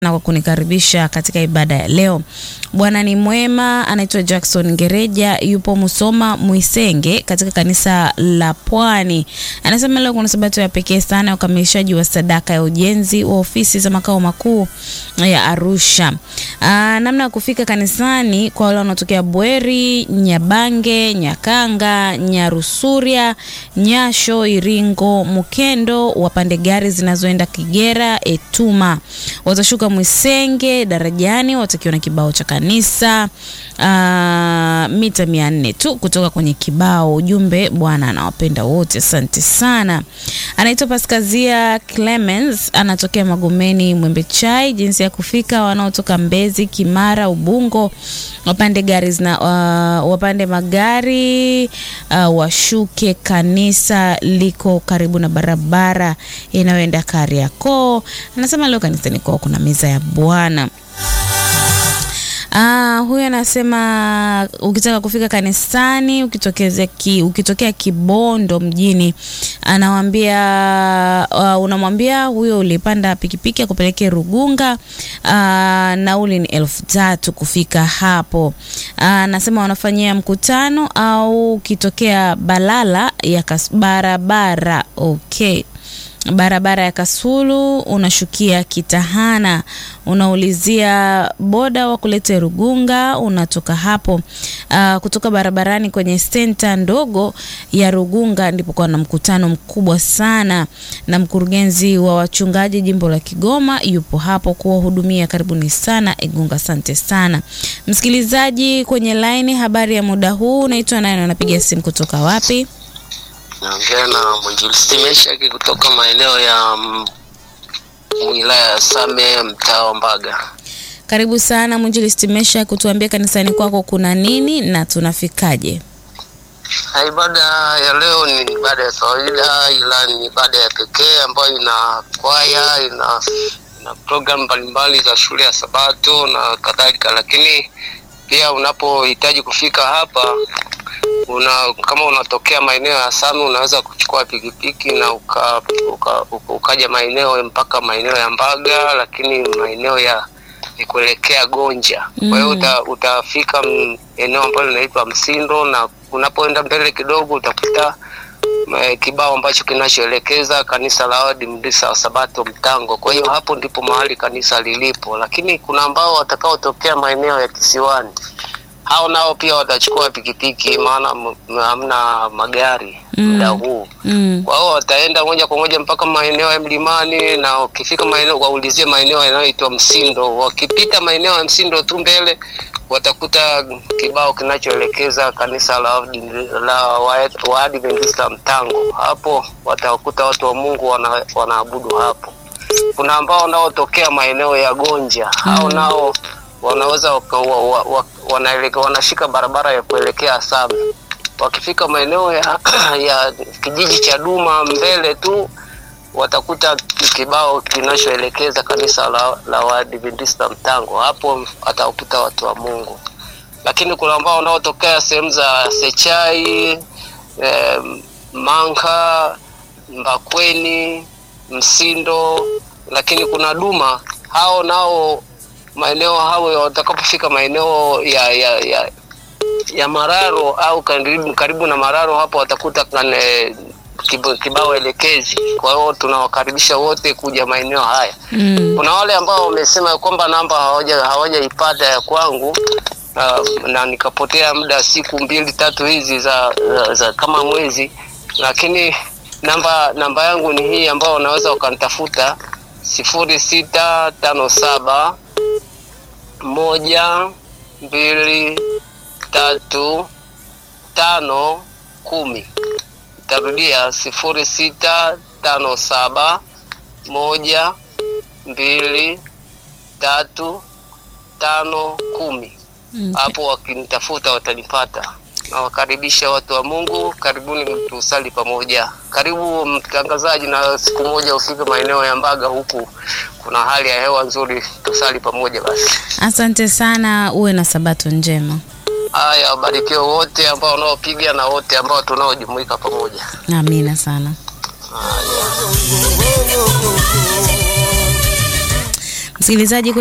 na kwa kunikaribisha katika ibada ya leo. Bwana ni mwema. Anaitwa Jackson Ngereja, yupo Musoma Mwisenge katika kanisa la Pwani. Anasema leo kuna sabato ya pekee sana ya ukamilishaji wa sadaka ya ujenzi wa ofisi za makao makuu ya Arusha. Aa, namna ya kufika kanisani kwa wale wanaotokea Bweri, Nyabange, Nyakanga, Nyarusuria, Nyasho, Iringo, Mukendo, wapande gari zinazoenda Kigera, Etuma. Watashuka Mwisenge darajani, watakiwa na kibao cha kanisa uh, mita mia nne tu kutoka kwenye kibao. Ujumbe, Bwana anawapenda wote. Asante sana. Anaitwa Paskazia Clemens, anatokea Magomeni Mwembe Chai. Jinsi ya kufika, wanaotoka Mbezi, Kimara, Ubungo wapande gari zina, uh, wapande magari uh, washuke. Kanisa liko karibu na barabara inayoenda Kariakoo. Anasema leo kanisani kwao kuna meza ya Bwana. Ah, huyu anasema ukitaka kufika kanisani ukitokea ki, ukitokea Kibondo mjini anawambia uh, unamwambia huyo ulipanda pikipiki akupeleke Rugunga. Uh, nauli ni elfu tatu kufika hapo. Anasema uh, wanafanyia mkutano au ukitokea Balala ya kas, barabara okay barabara ya Kasulu unashukia Kitahana, unaulizia boda wa kulete Rugunga. Unatoka hapo uh, kutoka barabarani kwenye senta ndogo ya Rugunga ndipo kwa na mkutano mkubwa sana, na mkurugenzi wa wachungaji jimbo la Kigoma yupo hapo kuwahudumia. Karibuni sana Igunga. Asante sana msikilizaji kwenye laini. Habari ya muda huu, unaitwa nani? Unapiga simu kutoka wapi? Naongea na mwinjilisti Meshaki kutoka maeneo ya wilaya ya Same, mtaa wa Mbaga. Karibu sana mwinjilisti Mesha, kutuambia kanisani kwako kuna nini na tunafikaje? Ibada ya leo ni ibada ya kawaida, ila ni ibada ya pekee ambayo ina kwaya, ina, ina programu mbalimbali za shule ya Sabato na kadhalika, lakini pia unapohitaji kufika hapa una kama unatokea maeneo ya Same unaweza kuchukua pikipiki na uka, uka, uka, ukaja maeneo mpaka maeneo ya Mbaga, lakini maeneo ya ni kuelekea Gonja. Kwa hiyo uta, utafika eneo ambalo linaitwa Msindo, na unapoenda mbele kidogo utakuta kibao ambacho kinachoelekeza kanisa la Waadventista wa Sabato Mtango. Kwa hiyo hapo ndipo mahali kanisa lilipo, lakini kuna ambao watakaotokea maeneo ya kisiwani hao nao pia watachukua pikipiki, maana hamna magari muda Mm. huu. Mm. Kwa hiyo wataenda moja kwa moja mpaka maeneo ya mlimani, na wakifika maeneo waulizie maeneo yanayoitwa Msindo. Wakipita maeneo ya Msindo tu mbele watakuta kibao kinachoelekeza kanisa la Waadventista- la Wa- Waadventista Mtango. Hapo watakuta watu wa Mungu wana, wanaabudu hapo. Kuna ambao wanaotokea maeneo ya Gonja, hao Mm. nao wanaweza waka, wa, wa, wa, wanaeleke, wanashika barabara ya kuelekea Same. Wakifika maeneo ya, ya kijiji cha Duma mbele tu watakuta kibao kinachoelekeza kanisa la, la Waadventista Mtango. Hapo atakuta watu wa Mungu, lakini kuna ambao wanaotokea sehemu za Sechai eh, Manka, Mbakweni, Msindo, lakini kuna Duma, hao nao maeneo hao watakapofika maeneo ya, ya, ya, ya Mararo au karibu, karibu na Mararo hapo watakuta kane, kib- kibao elekezi. Kwa hiyo tunawakaribisha wote kuja maeneo haya. Mm. Kuna wale ambao wamesema kwamba namba hawaja hawajaipata ya kwangu uh, na nikapotea muda siku mbili tatu hizi za, za, za kama mwezi, lakini namba namba yangu ni hii ambao unaweza ukanitafuta sifuri sita tano saba moja mbili tatu tano kumi. Tarudia sifuri sita tano saba moja mbili tatu tano kumi. Mm. Hapo wakinitafuta watanipata. Nawakaribisha watu wa Mungu, karibuni tusali pamoja. Karibu mtangazaji, na siku moja ufike maeneo ya Mbaga, huku kuna hali ya hewa nzuri, tusali pamoja basi. Asante sana, uwe na sabato njema. Haya, wabarikiwe wote ambao wanaopiga na wote ambao tunaojumuika pamoja. Amina sana. Msikilizaji